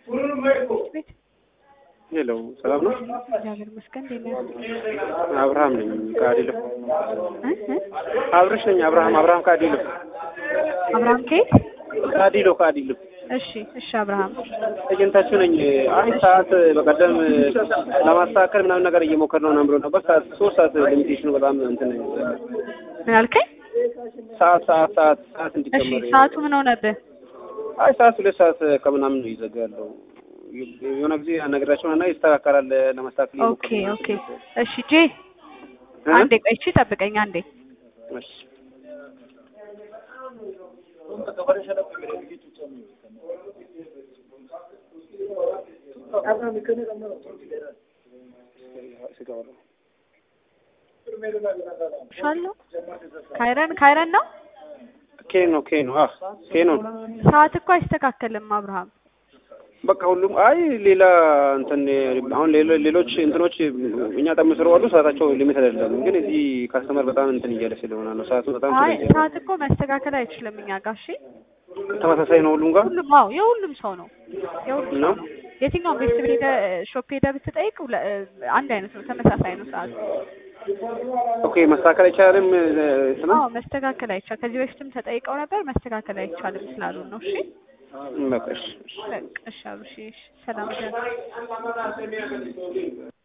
ቤት ሄሎ፣ ሰላም ነው? እግዚአብሔር ይመስገን። እንዴት ነህ? አብርሃም ነኝ ከአዲሎ። እ እ አብርሽ ነኝ። አብርሃም አብርሃም ከአዲሎ አብርሃም ከየት? ከአዲሎ ከአዲሎ እሺ እሺ። አብርሃም ኤጀንታችሁ ነኝ። አይ ሰዓት በቀደም ለማስተካከል ምናምን ነገር እየሞከር ነው ምናምን ብሎ ነበር። ሰዓት ሶስት ሰዓት ሊሚቴሽኑ በጣም እንትን ምን አልከኝ? ሰዓት ሰዓት ሰዓት ሰዓት እሺ እንዲጨመር ሰዓቱ ምን ሆነብህ? አይ ሰዓት ሁለት ሰዓት ከምናምን ነው ይዘጋ ያለው። የሆነ ጊዜ አነግራቸው እና ይስተካከላል ለማስተካከል ኦኬ እየሞከርን ነው። ኦኬ። እሺ ጄ እ? አንዴ ቆይ፣ እሺ ጠብቀኝ አንዴ። እሺ ሻለው ካይረን ካይረን ነው። ኬኖ ኬኖ አ ኬኖ ሰዓት እኮ አይስተካከልም አብርሃም። በቃ ሁሉም አይ ሌላ እንትን አሁን ሌሎ- ሌሎች እንትኖች እኛ ጠም ስለዋሉ ሰዓታቸው ሊሚት አይደለም። ግን እዚህ ካስተመር በጣም እንትን እያለ ስለሆነ ነው ሰዓቱ በጣም አይ ስለዚህ ሰዓት እኮ መስተካከል አይችልም እኛ ጋር። እሺ ተመሳሳይ ነው ሁሉም ጋር ሁሉም አዎ የሁሉም ሰው ነው የሁሉም ነው። ሰው ነው። የትኛውም ቤት ሄደ ሾፕ ሄደ ብትጠይቅ ሁለ- አንድ አይነት ነው፣ ተመሳሳይ ነው ሰዓቱ። ኦኬ መስተካከል አይቻልም እንትና አዎ መስተካከል አይቻል። ከዚህ በፊትም ተጠይቀው ነበር መስተካከል አይቻልም ስላሉን ነው። እሺ በቃ እሺ። በቃ እሺ አብርሽ፣ እሺ ሰላም ደህና